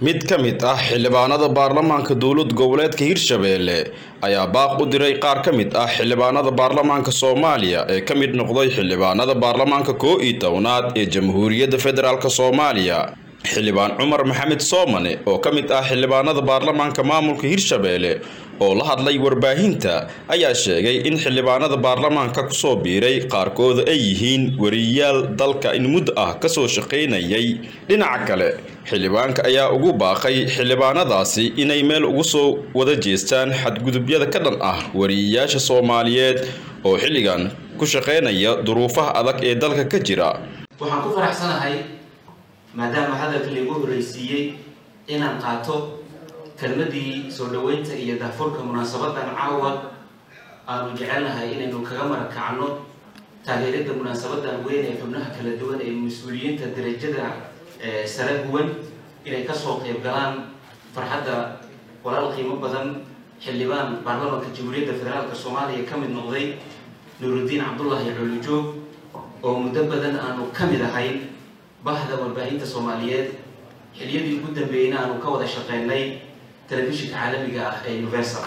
mid ka mid ah xildhibaanada baarlamaanka dowlad goboleedka hirshabeelle ayaa baaq u diray qaar ka mid ah xildhibaanada baarlamaanka soomaaliya ee ka mid noqday xildhibaanada baarlamaanka koo iyo tobnaad ee jamhuuriyadda federaalk soomaaliya xildhibaan cumar maxamed soomane oo ka mid ah xildhibaanada baarlamaanka maamulka hirshabeelle oo la hadlay warbaahinta ayaa sheegay in xildhibaanada baarlamaanka kusoo biiray qaarkooda ay yihiin wariyayaal dalka in muddo ah kasoo shaqaynayay dhinaca kale xildhibaanka ayaa ugu baaqay xildhibaanadaasi inay meel ugu soo wada jeestaan xadgudubyada ka dhan ah wariyayaasha soomaaliyeed oo xilligan ku shaqaynaya duruufaha adag ee dalka ka jira waxaan ku faraxsanahay maadaama hadalka laigu horreysiiyey inaan qaato kelmadii soo dhoweynta iyo daafurka munaasabadan caawa aanu jecelnahay inaynu kaga marakacno taageerada munaasabadan weyn ee xubnaha kala duwan ee mas-uuliyiinta darajada sare huwan inay kasoo qeyb galaan farxadda walaal qiimo badan xildhibaan baarlamaanka jamhuuriyadda federaalk soomaaliya ka mid noqday nuurudiin cabdullaahi colijoog oo muddo badan aanu ka mid ahayn bahda warbaahinta soomaaliyeed xiliyadii ugu dambeeyeyna aanu ka wada shaqeynay telefishinka caalamiga ah ee universal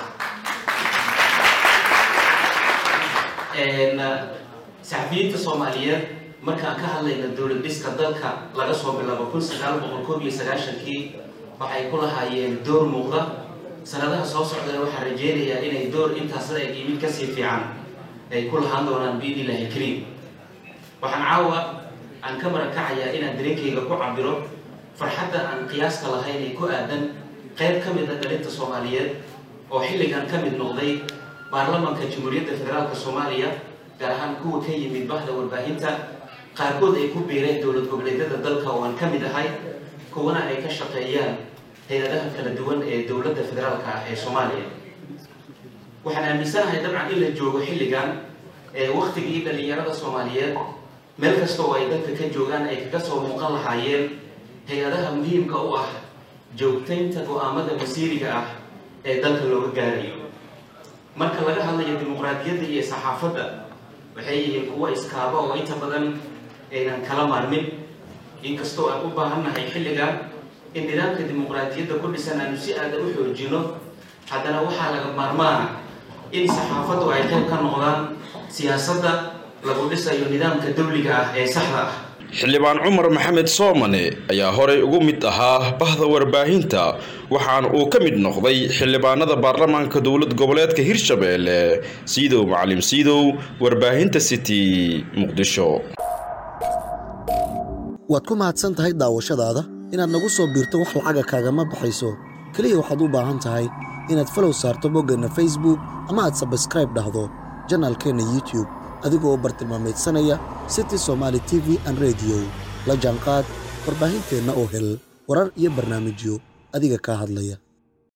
saxafiyiinta soomaaliyeed markaan ka hadlayna dowlad dhiska dalka laga soo bilaabo kun sagaal boqol koob iyo sagaashankii waxay ku lahaayeen door muuqda sanadaha soo socdana waxaan rajeynayaa inay door intaas la eg mid kasii fiican ay ku lahaan doonaan biidnillahi kariim waxaan caawa aan ka marakacayaa inaan dareenkayga ku cabiro farxadda aan qiyaaska lahayn ee ku aadan qayb ka mid a dhalinta soomaaliyeed oo xilligan ka mid noqday baarlamaanka jamhuuriyadda federaalk soomaaliya gaar ahaan kuwa ka yimid bahda warbaahinta qaarkood ay ku biireen dowlad goboleedyada dalka oo aan ka mid ahay kuwana ay ka shaqeeyaan hay-adaha kala duwan ee dowladda federaalka ah ee soomaaliya waxaan aaminsanahay dabcan in la joogo xilligan ee waktigii dhalinyarada soomaaliyeed meel kasta oo ay dadka ka joogaan ay kaga soo muuqan lahaayeen hay-adaha muhiimka u ah joogtaynta go-aamada masiiriga ah ee dalka looga gaarayo marka laga hadlayo dimuqraadiyadda iyo saxaafadda waxay yihiin kuwo iskaaba oo inta badan aynan kala maarmin inkastoo aan u baahannahay xilligan in nidaamka dimuqraadiyadda ku dhisan aanu si aada u xoojino haddana waxaa laga maarmaana in saxaafaddu ay qayb ka noqdaan siyaasadda lagu dhisayo nidaamka dawliga ah ee saxda ah xildhibaan cumar maxamed soomane ayaa horey ugu mid ahaa bahda warbaahinta waxaana uu ka mid noqday xildhibaanada baarlamaanka dowlad goboleedka hirshabeelle siidow macalim siidow warbaahinta city muqdisho waad ku mahadsan tahay daawashadaada inaad nagu soo biirto wax lacaga kaagama baxayso keliya waxaad u baahan tahay inaad falow saarto boggeenna facebook ama aad sabskraib dhahdo janaalkeenna youtube adigoo u bartilmaamaydsanaya city somaali t v an rediyo la jaanqaad warbaahinteenna oo hel warar iyo barnaamijyo adiga kaa hadlaya